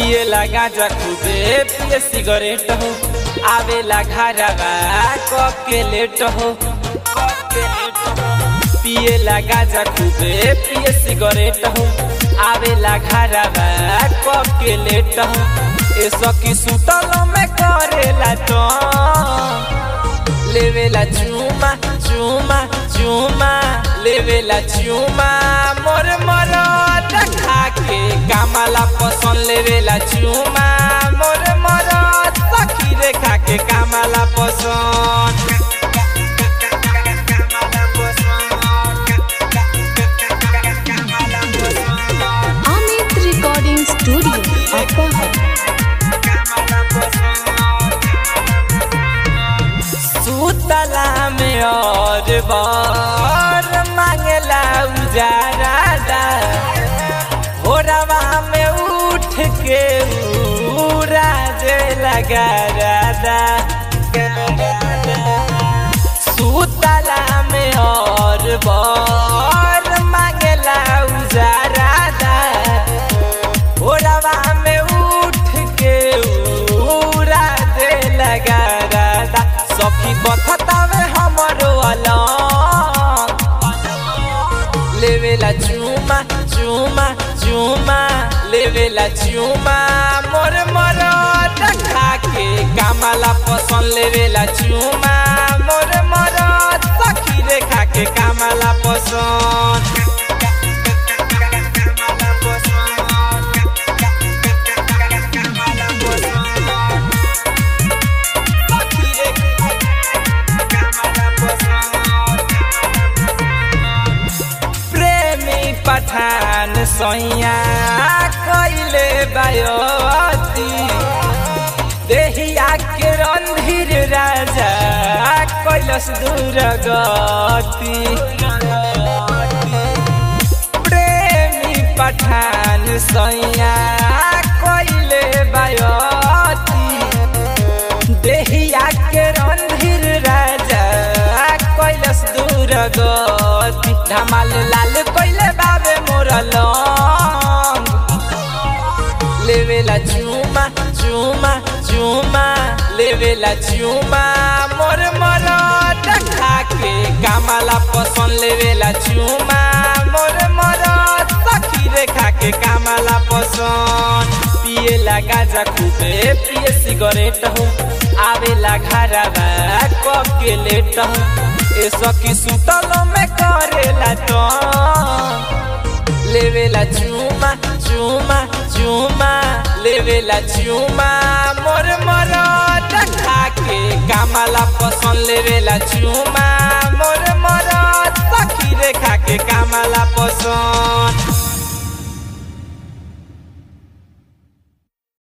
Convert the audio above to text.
पिए लगा खूबे पिए सिगरेट हो आवेला घरवा कब के लेट हो कब के लेट हो पिए लगा खूबे पिए सिगरेट हो आवेला घरवा कब के लेट हो ए सखी सुतल में करेला तो लेवेला चुमा चुमा चुमा लेवेला चुमा मोर मोर खा के कामाला पसंद लेवेला चुमा मोर मोर सखी रे खा के कामाला पसंद अमित रिकॉर्डिंग स्टूडियो अपहर सुतला में और बार मांगला उजारा भोरवा में उठ के उराजे लगा रादा सुतला में और बार मांगला उजारा भोरवा में उठ के उराजे लगा रादा सखी बथतावे हमरो अलग लेवेला चुमा चुमा चुमा लेवेला चुमा मोर मोर खा के कामाला पसंद लेवेला चुमा मोर मोर सखी रे खा के कामाला पसंद प्रेमी पठान सैया कैले बायोती देहिया के रणधीर राजा कैलस दूर गति प्रेमी पठान सैया कैले बायोती देहिया के रणधीर राजा कैलस दूर गति धमाल लाल कैले बाबे मोर लंग लेवेला चुमा चुमा चुमा लेवेला चुमा मोर मोर खा के कामाला पसंद लेवेला चुमा मोर मोर सखी रे खा के कामाला पसंद पिए लगा जा खूबे पिए सिगरेट हो आवेला घरवा कब के लेट हो ए सखी सुतल में करेला तो लेवेला चुमा चुमा चुमा लेवेला चुमा मोर मोर खा के कामाला पसंद लेवेला चुमा मोर मोर सखी रे खा के कामाला पसंद